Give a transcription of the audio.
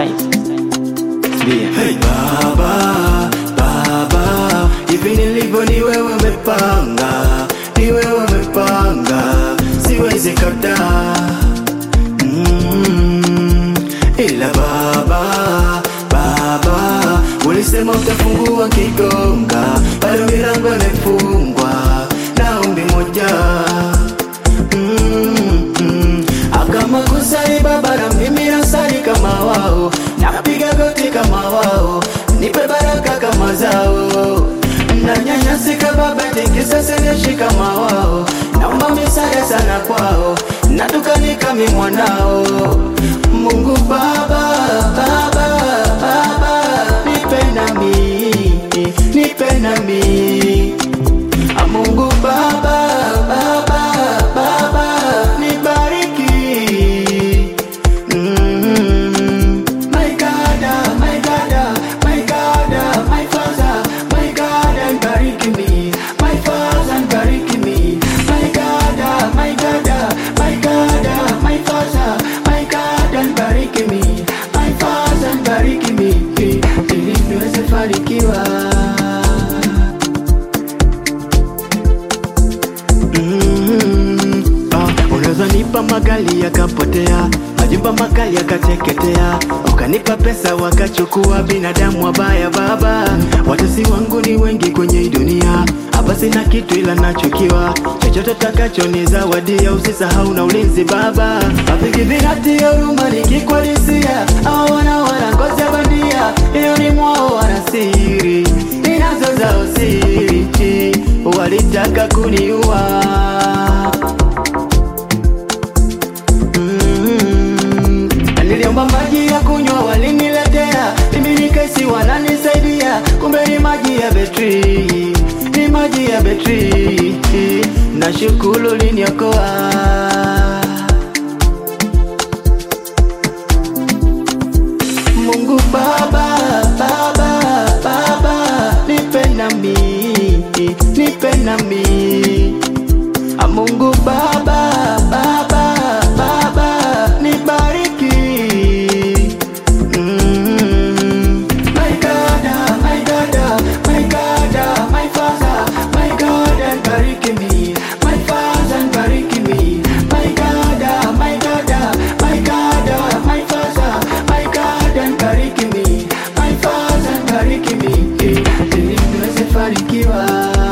saizi. Sikia. Hey baba, baba, hivi nilivyo ni wewe umepanga, ni wewe umepanga, siwezi kataa. Mm, ila baba, baba, ulisema utafungua kigonga, bado milango imefungwa na ombi moja Mm, mm. Akama kusali baba na mimi nasali kama wao, napiga goti kama wao, nipe baraka kama zao. Nanyanyasika baba, tikisa seneshi kama wao, naomba misaada sana kwao, natukanika mi mwanao. Mungu baba, baba, baba, nipe nami, nipe nami Ah, Mungu Baba, Baba, Baba, nibariki. Mm. My God, ah, my God, ah, my God, ah, my Father, my God, nibariki me. My Father, nibariki me. My God, ah, my God, ah, my God, ah, my Father, my God, nibariki me. My Father, nibariki me. Ili niweze fanikiwa. Mm, ah, unaweza nipa magali yakapotea, majumba makali yakateketea, ukanipa pesa wakachukua binadamu wabaya. Baba, watesi wangu ni wengi kwenye hii dunia, hapa sina kitu ila nachukiwa, chochote takacho ni zawadia, usisahau na ulinzi Baba. Afiki vinati ya huruma nikikwadisia, hawa wana wana ngozi ya bandia, hiyo ni mwao wana siri, ninazo zao siri, walitaka kuniua Mm, niliomba maji ya kunywa waliniletea, mimi nikaisi wananisaidia, kumbe ni maji ya betri, ni maji ya betri. Nashukuru liniokoa. Mungu Baba, Baba, Baba, nipe nami, nipe nami. Ah, Mungu Baba, Baba, Baba, nibariki. Mm. My God, ah, my God, ah, my God, ah, my Father, my God, nibariki me. My Father, nibariki me. My God, ah, my God, ah, my God, ah, my Father, my God, nibariki me. My Father, nibariki me. Ili niweze fanikiwa.